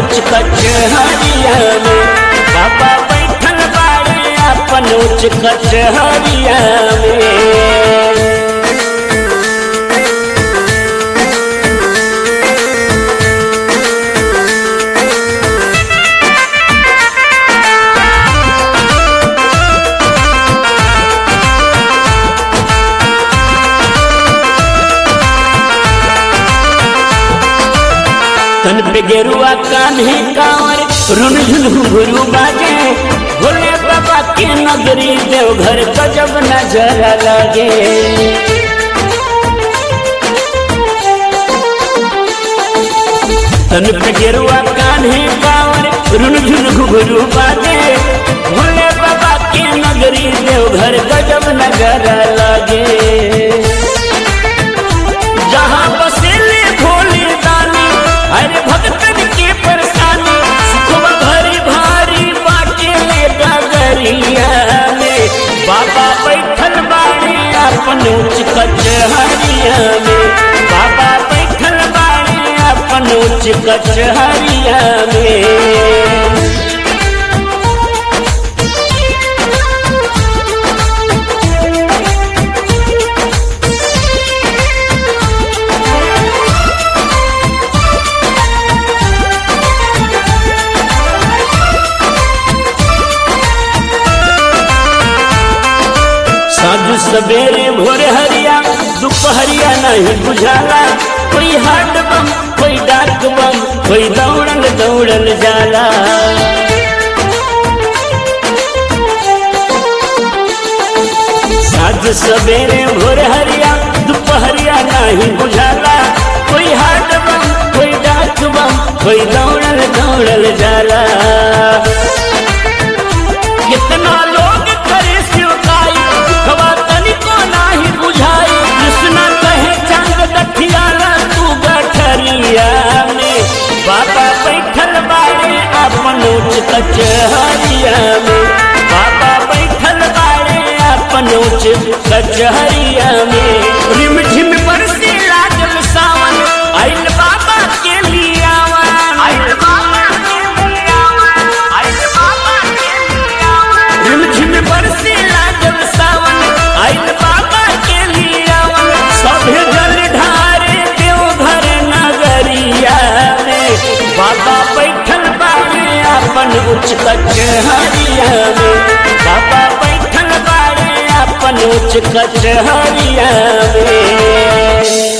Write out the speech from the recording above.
उच्च कचहरिया में बाबा बैठल बाड़े अपन उच्च कचहरिया में तन पे गेरुआ कान्हे कांवर रुन झुन घुंघरू बाजे भोले बाबा के नगरी देवघर गजब नजर लगे तन पे गेरुआ कान्हे कांवर रुन झुन घुंघरू बाजे भोले बाबा के नगरी देवघर गजब नजर लगे जहाँ बसेले भोले दानी अरे भक्तन के परेशानी सुखवा भरी भारी बाटे ले डगरिया में बाबा बैठल बाड़े अपन उच्च कचहरिया में बाबा बैठल बाड़े अपन उच्च कचहरिया में साजु सवेरे भोरे हरिया दोपहरिया नहीं बुझाला कोई हाट बम कोई डाक बम कोई दौड़ल दौड़ल जाला साजु सवेरे भोरे हरिया दोपहरिया नहीं बुझाला कोई हाट बम कोई डाक बम कोई दौड़ल दौड़ल जाला कितना लोग करे शिवकाई दुखवा तनिको नाही बुझाई कृष्ण कहे चांद दठियाला तू गठरिया में बाबा बैठल बाड़े अपन उच्च कचहरिया में बाबा बैठल बाड़े अपन उच्च कचहरिया में रिम झिम बरसे लागल सावन आइल बाबा के लियावा आइल बाबा के लियावा आइल बाबा के लियावा रिमझिम बरसे लागल सावन आइल बाबा के लियावन सभे जल ढारे देवघर नगरिया में बाबा बैठल बाड़े अपन उच्च कचहरिया में बाबा बैठल बाड़े अपन उच्च कचहरिया में